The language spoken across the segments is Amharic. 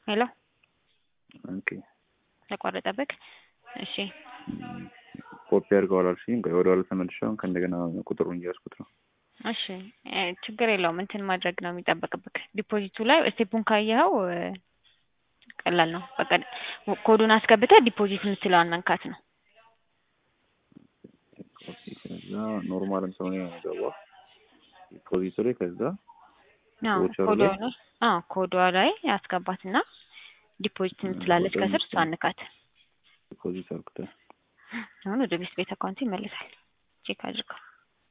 ሄሎ ኦኬ ተቋረጠብክ? እሺ ኮፒ አድርገዋል አልሽኝ። ቆይ ወደ ኋላ ተመልሼ አሁን ከእንደገና ቁጥሩን እያስኩት ነው። እሺ እ ችግር የለውም እንትን ማድረግ ነው የሚጠበቅብክ። ዲፖዚቱ ላይ ስቴፑን ካየኸው እ ቀላል ነው። በቃ ኮዱን አስገብተህ ዲፖዚት የምትለዋን መንካት ነው። ኦኬ ከዛ ኖርማልም ስለሆነ ነው የገባው ዲፖዚቱ ላይ ከዛ አዎ ቮቸሩ ኮዷ ላይ? ላይ አዎ ኮዷ ላይ አስገባትና ዲፖዚት የምትላለች ኮዷን ከስር እሷን ንካት። ዲፖዚት አልኩት። አሁን ወደ ቤት ቤት አካውንት ይመልሳል። ቼክ አድርገው።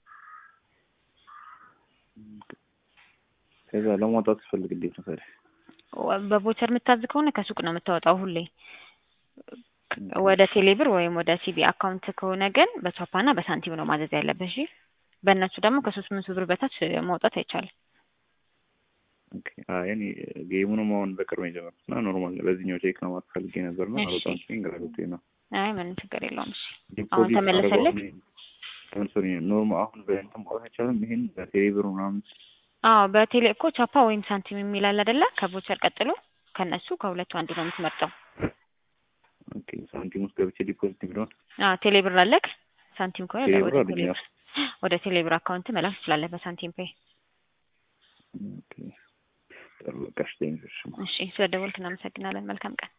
ከዛ ለማውጣት ስፈልግ እንዴት ነው ታዲያ? ወ- በቮቸር የምታዝ ከሆነ ከሱቅ ነው የምታወጣው ሁሌ። ወደ ቴሌብር ወይም ወደ ሲቢ አካውንት ከሆነ ግን በቻፓና በሳንቲም ነው ማዘዝ ያለብህ። እሺ በእነሱ ደግሞ ከሶስት መቶ ብር በታች ማውጣት አይቻልም። ኦኬ አይ እኔ ጌሙንም አሁን በቅርብ ነው የጀመርኩት እና ኖርማል በዚህኛው ቼክ ነው ማለት ፈልጌ ነበር ነው እሺ። አልወጣም ሲል ግራ ገብቶኝ ነው። አይ ምንም ችግር የለውም። እሺ አሁን ዲፖዚት ተመለሰልህ? ለምሳሌ ኖርማል አሁን በእንትን ማውጣት አይቻልም። ይሄን በቴሌብር ምናምን አዎ በቴሌ እኮ ቻፓ ወይም ሳንቲም የሚል አለ አይደለ? ከቮቸር ቀጥሎ ከነሱ ከሁለቱ አንዱ ነው የምትመርጠው። ኦኬ ሳንቲም ውስጥ ገብቼ ዲፖዚት የሚለውን አዎ ቴሌብር አለክ። ሳንቲም ከሆነ ቴሌብር ወደ አለኝ፣ ቴሌብር ወደ ቴሌብር አካውንት መላክ ትችላለህ በሳንቲም ፔይ። ኦኬ ጥሩ በቃ እሺ ቴንኪው እሺ። እሺ ስለደወልክ እናመሰግናለን። መልካም ቀን።